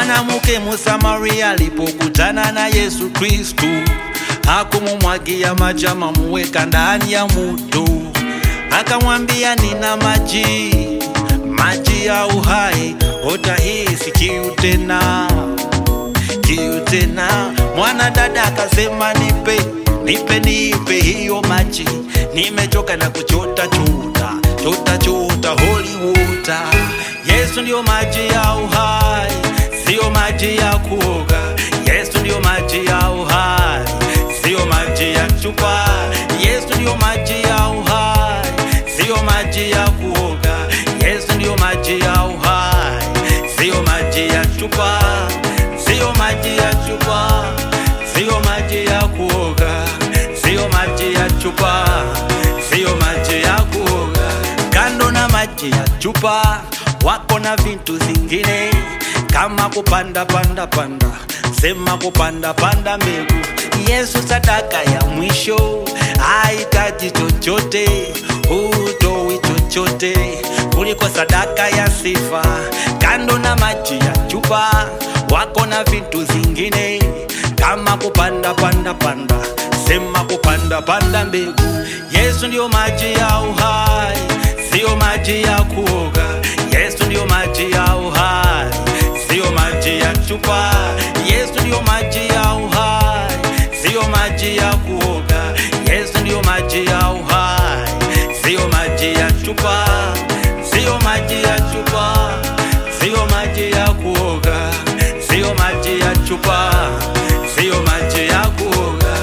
Mwanamke Msamaria alipokutana na Yesu Kristu hakumumwagia maji, muweka ndani ya moto, akamwambia nina maji, maji ya uhai, utahisi kiu tena, kiu tena. Mwanadada akasema nipe, nipe, nipe hiyo maji, nimechoka na kuchota chota, chota chota, holy water. Yesu ndio maji ya uhai, sio maji ya kuoga. Yesu ndio maji ya uhai, sio maji ya chupa. Yesu ndio maji ya uhai, sio maji ya kuoga. Yesu ndio maji ya uhai, sio maji ya chupa, sio maji ya chupa, sio maji ya kuoga, sio maji ya chupa, sio maji ya kuoga. Kando na maji ya chupa wako na vitu zingine kama kupanda panda panda, sema kupanda panda mbegu. Yesu sadaka ya mwisho hahitaji chochote, hutoi chochote kuliko sadaka ya sifa. Kando na maji ya chupa, wako na vitu zingine kama kupanda panda panda, sema kupanda panda mbegu. Yesu ndio maji ya uhai, sio maji ya kuoga. Yesu ndio maji ya uhai, sio maji ya chupa. Yesu ndio maji ya uhai, sio maji ya kuoga. Yesu ndio maji ya uhai, sio maji ya chupa, sio maji ya chupa, sio maji ya kuoga, sio maji ya chupa, sio maji ya kuoga.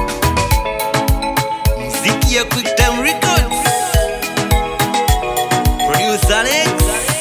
Mziki ya Quick Time Records, producer Alex.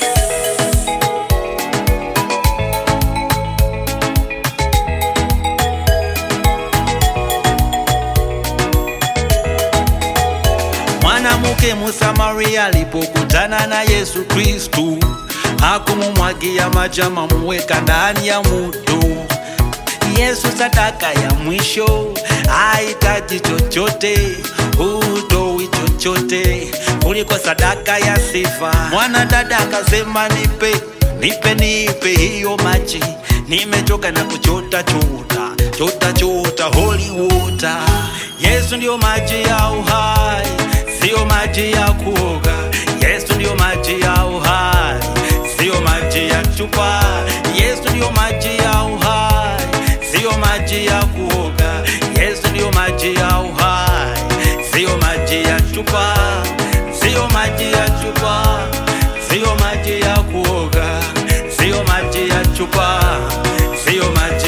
Mwanamke Msamaria alipokutana na Yesu Kristu hakumumwagia maji, muweka ndani ya moto. Yesu sadaka ya mwisho hahitaji chochote, hutoi chochote kuliko sadaka ya sifa. Mwanadada akasema nipe, nipe, nipe hiyo maji, nimechoka na kuchota chota, chota chota, holy water. Yesu ndio maji ya uhai, sio maji ya kuoga. Yesu ndio maji ya uhai, sio maji ya chupa. Yesu ndio maji ya uhai, sio maji ya kuoga. Yesu ndio maji ya uhai, sio maji ya chupa, sio maji ya chupa, sio maji ya kuoga, sio maji ya chupa, sio maji